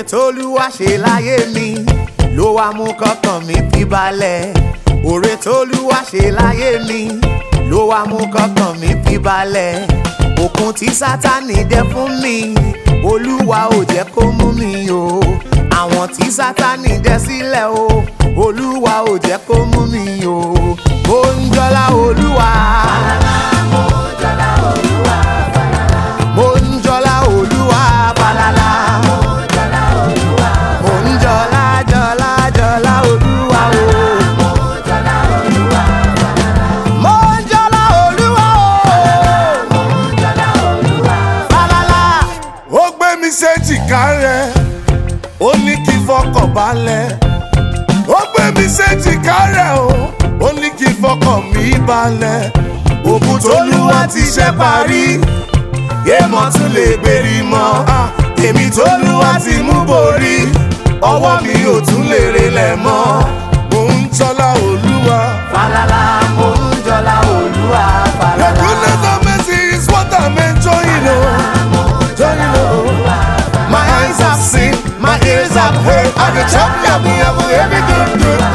tólúwa ṣe láyé mi ló wá mú kọ́kàn mi fi balẹ̀ òre tólúwa ṣe láyé mi ló wá mú kọ́kàn mi fi balẹ̀ òkun tí sátani dẹ fún mi olúwa ò jẹ́ kó mú mi o àwọn tí sátani dẹ sílẹ̀ o olúwa ò jẹ́ kó mú mi o mo ń jọlá olúwa. mo ń jọlá olúwa falala. mo ń jọlá jọlá jọlá olúwa o. mo ń jọlá olúwa o. falala. ó gbé mi séjìká rẹ̀ ó ní kí n fọkàn balẹ̀ ó gbé mi séjìká rẹ̀ o ó ní kí n fọkàn mi balẹ̀ òkun tólúwa ti ṣe parí èèmọ̀ tún lè gbèrí mọ́ èmi tólúwa ti mú borí ọwọ́ mi ò tún lè relẹ̀ mọ́ mò ń tọ́lá olúwa. falala mo ń jọlá olúwa The falala. goodness and mercy is what I'm enjoying, oh. Enjoying, oh. My eyes have seen, my ears have heard, and the champion of every good, good